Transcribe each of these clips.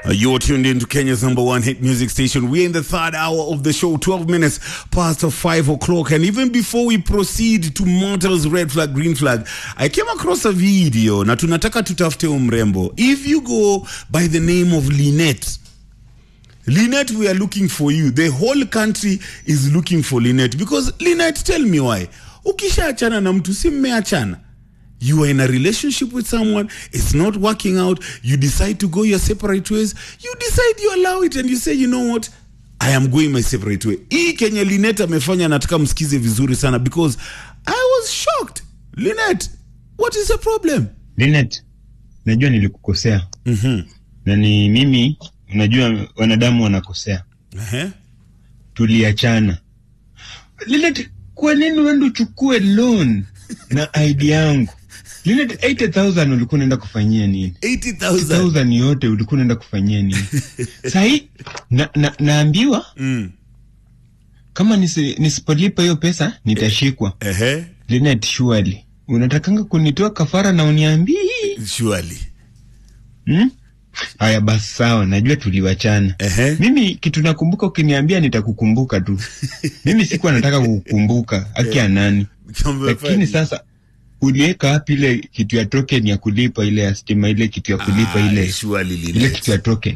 Uh, you're tuned in to Kenya's number one hit music station. We're in the third hour of the show, 12 minutes past 5 o'clock. And even before we proceed to Mortal's red flag, green flag, I came across a video. Na tunataka tutafute umrembo. If you go by the name of Lynette, Lynette, we are looking for you. The whole country is looking for Lynette. Because Lynette, tell me why. Ukishaachana na mtu si mmeachana you are in a relationship with someone it's not working out you decide to go your separate ways you decide you allow it and you say you know what i am going my separate way hii kenye linet amefanya nataka msikize vizuri sana because i was shocked linet what is the problem Linet, najua nilikukosea mm-hmm. na ni mimi, unajua wanadamu wanakosea, uh-huh. tuliachana. Linet, kwa nini uende uchukue loan na ID yangu? Linet, 80,000 ulikuwa unaenda kufanyia nini? 80000 80,000 yote ulikuwa unaenda kufanyia nini? Sahi na, na, naambiwa mm. kama nisi, nisipolipa hiyo pesa nitashikwa. uh-huh. Linet, surely unatakanga kunitoa kafara na uniambii surely Hmm? Haya basi sawa, najua tuliwachana. uh-huh. Mimi kitu nakumbuka, ukiniambia nitakukumbuka tu. Mimi sikuwa nataka kukukumbuka haki ya nani, lakini sasa uliweka wapi ile kitu ya token ya kulipa ile ya stima, ile kitu ya kulipa ile surely ile Linet. kitu ya token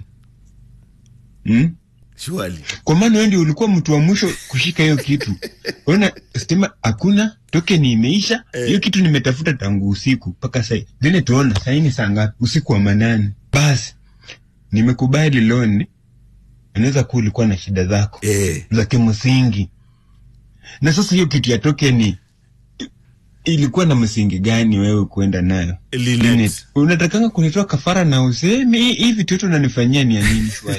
hmm? surely Kwa maana wewe ndio ulikuwa mtu wa mwisho kushika hiyo kitu. Ona stima hakuna, token imeisha. Hiyo kitu nimetafuta tangu usiku mpaka sasa. Vile tuona sasa ni saa ngapi? Usiku wa manane. Basi nimekubali loan. Inaweza kuwa ulikuwa na shida zako eh. za kimsingi. Na sasa hiyo kitu ya token i- ilikuwa na msingi gani wewe kuenda nayo? Linet. Linet, Unatakanga kunitoa kafara na usemi hii hii vitu yote unanifanyia ni ya nini swali?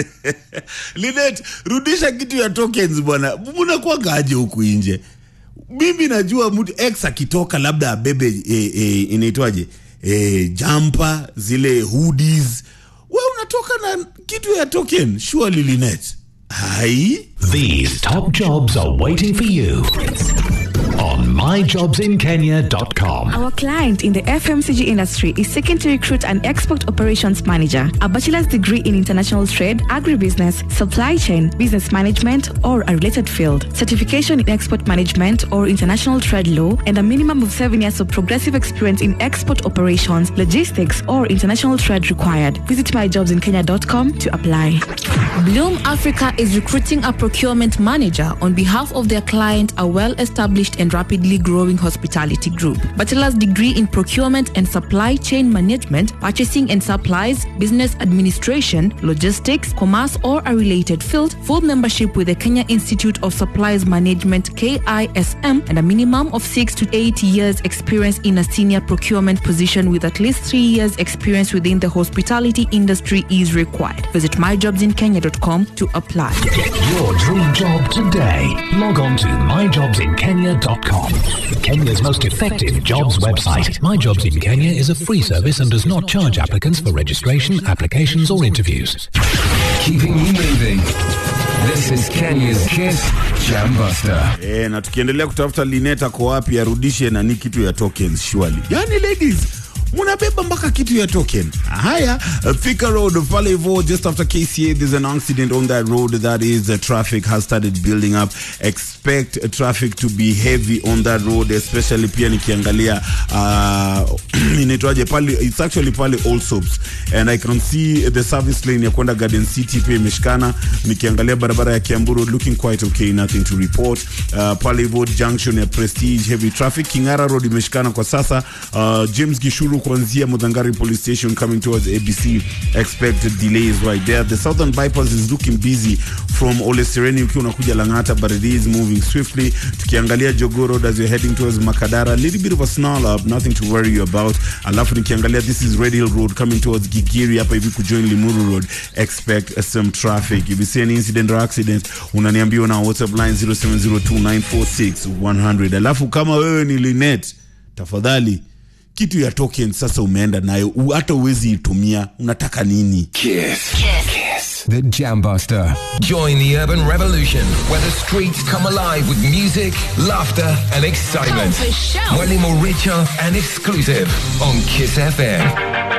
Linet, rudisha kitu ya tokens bwana. Mnakuwaga aje huku nje? Mimi najua mtu ex akitoka labda abebe e, e, inaitwaje e, jampa zile hoodies, we unatoka na kitu ya token. Surely Linet, hai These top jobs are waiting for you on myjobsinkenya.com. Our client in the FMCG industry is seeking to recruit an export operations manager, a bachelor's degree in international trade, agribusiness, supply chain, business management, or a related field, certification in export management or international trade law, and a minimum of seven years of progressive experience in export operations, logistics, or international trade required. Visit myjobsinkenya.com to apply. Bloom Africa is recruiting a procurement manager on behalf of their client, a well established and rapidly growing hospitality group. Bachelor's degree in procurement and supply chain management, purchasing and supplies, business administration, logistics, commerce, or a related field, full membership with the Kenya Institute of Supplies Management KISM, and a minimum of six to eight years experience in a senior procurement position with at least three years experience within the hospitality industry is required. Visit myjobsinkenya.com to apply. Get your dream job today. Log on to myjobsinkenya.com. Kenya's most effective jobs website. My Jobs in Kenya is a free service and does not charge applicants for registration, applications, or interviews. Keeping you moving. This is Kenya's Kiss Jam Buster. e, na tukiendelea kutafuta Linet ako wapi arudishe nani kitu ya tokens surely. Yani ladies munabeba mpaka kitu ya token haya uh, Thika road pale hivo just after kca there's an accident on that road that is the traffic has started building up expect uh, traffic to be heavy on that road especially pia nikiangalia uh, inaitwaje pale it's actually pale all soaps and i can see the service lane ya kwenda garden city pia imeshikana nikiangalia barabara ya kiambu road looking quite okay nothing to report uh, pale hivo junction ya prestige heavy traffic kingara road imeshikana kwa sasa uh, james gishuru kuanzia mudhangari police station coming towards abc expect delays right there the southern bypass is looking busy from ole sereni ukiwa unakuja langata but it is moving swiftly tukiangalia jogo road as you're heading towards makadara a little bit of a snarl up nothing to worry you about alafu nikiangalia this is red hill road coming towards gigiri hapa hivi kujoin limuru road expect some traffic if you see any incident or accident unaniambia na whatsapp line 0702946100 alafu kama wewe ni linet tafadhali kitu ya token sasa umeenda nayo u- hata uwezi itumia unataka nini Kiss. Kiss. The Jam Buster. Join the urban revolution where the streets come alive with music, laughter, and excitement. Oh, for sure. Mwenye more richer and exclusive on Kiss FM.